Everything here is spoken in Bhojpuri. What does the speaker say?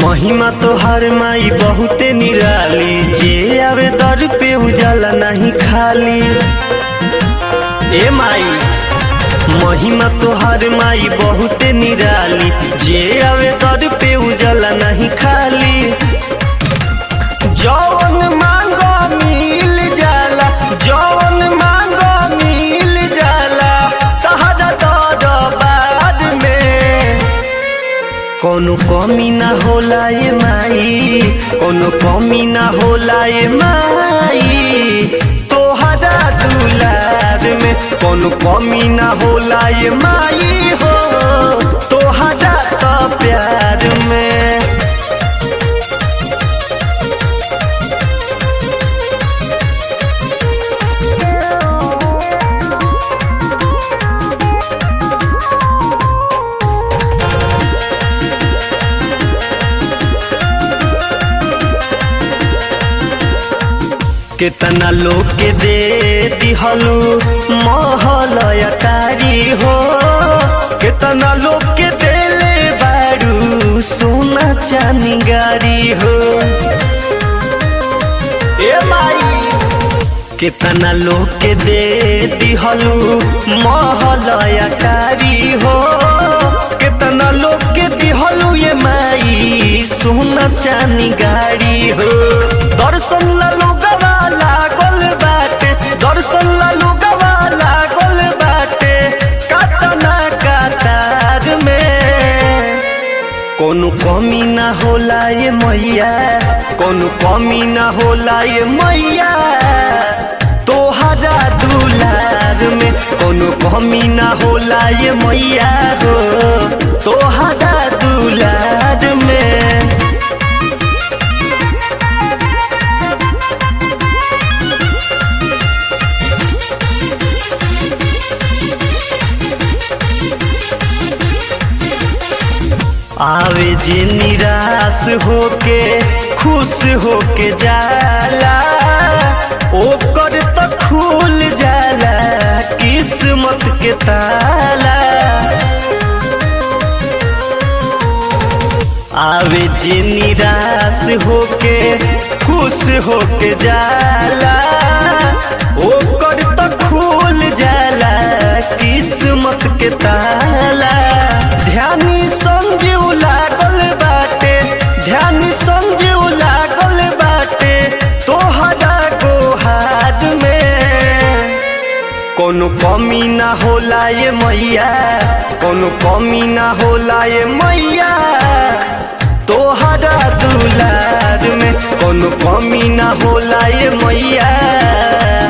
महिमा तोहार माई बहुते निराली जे आवे दर पे उजाला नहीं खाली ए माई महिमा तोहार माई बहुते निराली जे आवे दर पे उजाला नहीं खाली जौन मांगो मिल जाला जौन मांगो मिल जाला तहरा दरबार में कोनो कमी ना होला ये माई कोनो कमी ना होला ये माई तोहरा दुलार में कोनो कमी ना होला ये माई हो तोहरा तो प्यार में केतना लोग के दे दिहलू महल अटारी हो केतना लोग के देले बारू सोना चानी गारी हो ए माई केतना लोग के दे दिहलू महल अटारी हो केतना लोग के दिहलू ये माई सोना चानी गाड़ी हो दर्शन ला लोगवा लागल बाटे दर्शन ला लोगवा लागल बाटे कातना कातार में कोनो कमी ना होला ये मैया कोनो कमी ना होला ये मैया तोहरा दुलार में कोनो कमी ना होला ये मैया हो तोहरा दुलार में आवे जे निराश होके खुश होके जाला ओकर तो खुल जाला किस्मत के ताला आवे जे निराश होके खुश होके जाला ओकर तो खुल जाला किस्मत के ताला ध्यानी समझू लागल बाटे ध्यानी समझू लागल बाटे तोहरा गोहार में कोनो कमी ना होला ये मैया कोनो कमी ना होला ये मैया तोहरा दुलार में कोनो कमी ना होला ये मैया